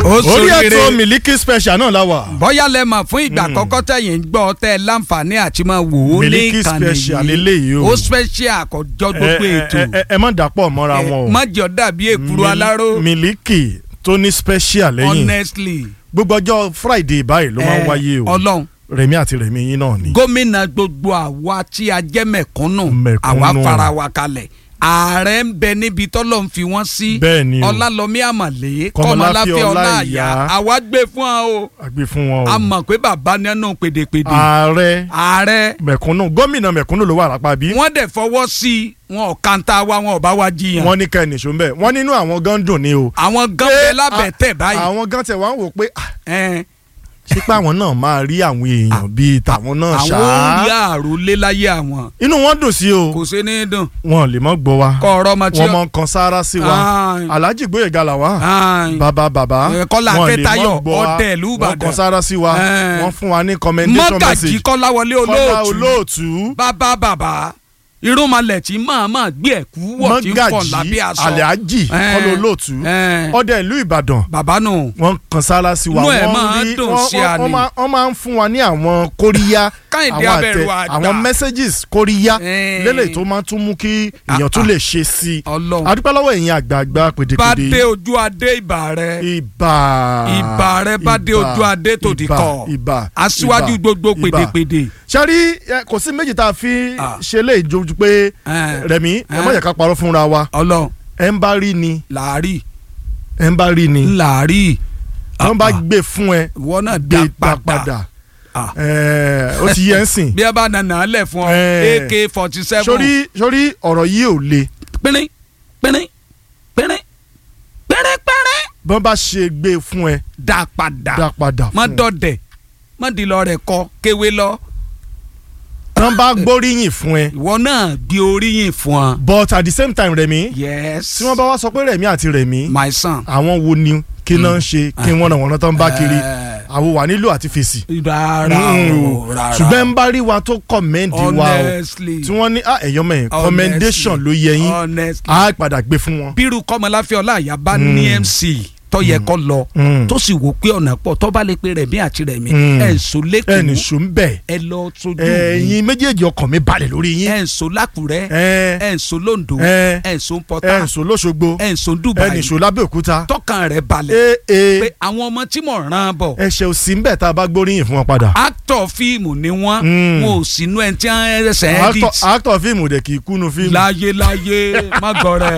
Ó orí ṣoríire. ètò Miliki Special náà la wà. bóyá lẹ mọ̀ fún ìgbà àkọ́kọ́ tẹ̀yìn ń gbọ́ tẹ́ ẹ láǹfààní àti máa wò ó ní Miliki ìkànnì Special yìí leléyìí o. ó special àkọ́jọ́ gbogbo Ẹ- ẹ- ètò ẹ- ẹ- ẹ má dàpọ̀ mọ́ra wọn o. má jọ dàbí èkúrú Mil- aláró Miliki tó ní special lẹ́yìn honestly gbogbo ọjọ́ Friday báyìí ló máa ń ẹ, wáyé o ọlọ́run Rẹ̀mí àti Rẹ̀mí yín náà ni. gómìnà gbogbo àwa tí a jẹ́ mẹ̀kúnnù Mẹ̀kúnnù. àwa fara wa kalẹ̀ ààrẹ ń bẹ níbi tọ́lọ̀ ń fi wọ́n sí Bẹ́ẹ̀ ni o. ọlálọ́mí àmàlé Kọ́mọláfẹ́ kọ́mọláfẹ́ ọláàyá Ọláìyá. àwa gbé fún ọ o àgbè fún wọn o. a mọ̀ pé bàbá nínú pèdèpèdè ààrẹ ààrẹ mẹ̀kúnnù gómìnà mẹ̀kúnnù ló wà lápá bí. wọ́n dẹ̀ fọwọ́ sí i wọn ò kanta wa wọn ò bá wa jiyàn wọ́n ní ká ẹnìṣó ń bẹ̀ wọ́n nínú àwọn gan dùn ni o. àwọn gan bẹ lábẹ́ tẹ̀ báyìí àwọn gan tẹ̀ wá ń wò pé ah, ẹn, ṣé pé àwọn náà máa rí àwọn èèyàn bíi tàwọn náà àwọn orí ṣáá. àròlé láyé àwọn inú wọn dùn sí o kò sí ní dùn wọn lè mọ gbọ́ wa kọ́ ọ̀rọ̀ ọmọ tí wọn mọ kan sára sí wa Ai. Alhaji Gbóyèga là wá Ai. bàbá bàbá Ẹ, Kọ́lá wọn lè Akẹ́tayọ̀, mọ gbọ́ wa ọdẹ ìlú wọn Ìbàdàn. kan sára sí wa Ẹ. wọn fún wa ní commendation mọ́gàjì message kọ́láwọlé Kọ́lá olóòtú olóòtú bàbá bàbá irúnmalẹ̀ tí màmá gbé ẹ̀kú wọ̀ tí ń fọ̀ lábẹ́ mọ́gàjì aṣọ Alhaji Ẹ. Kọ́lá olóòtú Ẹ. ọdẹ ìlú Ìbàdàn bàbá nù wọ́n kan sára sí wa Inú ẹ̀ wọ́n máa rí dùn wọ́n- sí wọ́n- àní. wọ́n máa- wọ́n máa ń fún wa ní àwọn kóríyá Káyìndé àwọn Abẹ́rù àtẹ àgbà. àwọn messages kóríyá Ẹ. lélẹ̀ tó máa tún mú kí èèyàn tún Ah, lè ṣe sí i Ọlọ́run adúpẹ́ lọ́wọ́ ẹ̀yin àgbààgbà bá pèdèpèdè dé ojú adé ìbà rẹ ibà ìbà rẹ bá dé ibà, ojú adé tòdì ibà, kọ ibà aṣíwájú ibà, gbogbo ibà. pèdèpèdè sẹ́rí ẹ, kò sí méjì tá a fi Ah. ṣe lè jojú pé Ẹ. Rẹ̀mí ẹ má Ẹ. jẹ́ ká parọ́ fúnra wa Ọlọ́run ẹ ń bá rí ni làárì ẹ ń bá rí ni làárì wọ́n bá gbé fún ẹ ìwọ náà gbé dá gbà padà padà Ah. ẹ, ó ti yẹ ń sìn bí ẹ bá nànà lẹ̀ fún ọ Ẹ. ak forty seven sórí sórí ọ̀rọ̀ yìí ò le pínrín pínrín pínrín pínrín pínrín bọ́n bá ṣe gbé fún ẹ dá padà dá padà má fún ẹ dọ̀dẹ̀ má di lọ rẹ̀ kọ kéwé lọ wọ́n bá gbóríyìn fún ẹ ìwọ náà gbé oríyìn fún ọ. but at the same time Rẹ̀mí yes tí wọ́n bá wá sọ pé Rẹ̀mí àti Rẹ̀mí my son. àwọn wo ni kí náà ń ṣe kí wọ́n náà wọ́n náà tán bá kiri Eh, àwọn wà nílò àti fèsì. rárá o rárá ṣùgbọ́n ń bá rí wa tó kọ́mẹ́ǹdì wa o honestly tí wọ́n ní ah ẹ̀yọ́ mẹ́yìn Honestly. commendation ló yẹ yín honestly á padà gbé fún wọn. bírú kọ́mọláfẹ́ ọláàyà bá ní mc tó yẹ kó lọ Mm. tó sì wò pé ọ̀nà pọ̀ tó bá lè pe rẹ̀mí àti rẹ̀mí Mm. ẹ̀ ń so ẹnì lẹ́kọ̀ọ́ ṣó ń bẹ̀ ẹ lọ sojú mi ẹ̀yin méjèèjì ọkàn mi balẹ̀ lórí yín ẹ̀ ń so lákùrẹ́ ẹ̀ ẹ̀ ń so londo ẹ̀ ẹ̀ ń so ẹ̀ pọ́tà ń ṣó lóṣogbo ẹ̀ ń so ẹ̀ dubai ń ṣó lábẹ́òkúta tọkàn rẹ̀ balẹ̀ ẹ̀ ẹ̀ pé àwọn ọmọ tí mò ń ràn bọ̀ ẹ̀ṣẹ̀ ò sí ń bẹ̀ tá a bá gbóríyìn fún wọn padà. actor fíìmù ni wọ́n Mm. wọn ò sínú ẹ̀ tí wọ́n ẹsẹ̀ edit actor actor fíìmù dẹ̀ kì í kúnnu fíìmù. láyé láyé má gọrẹ.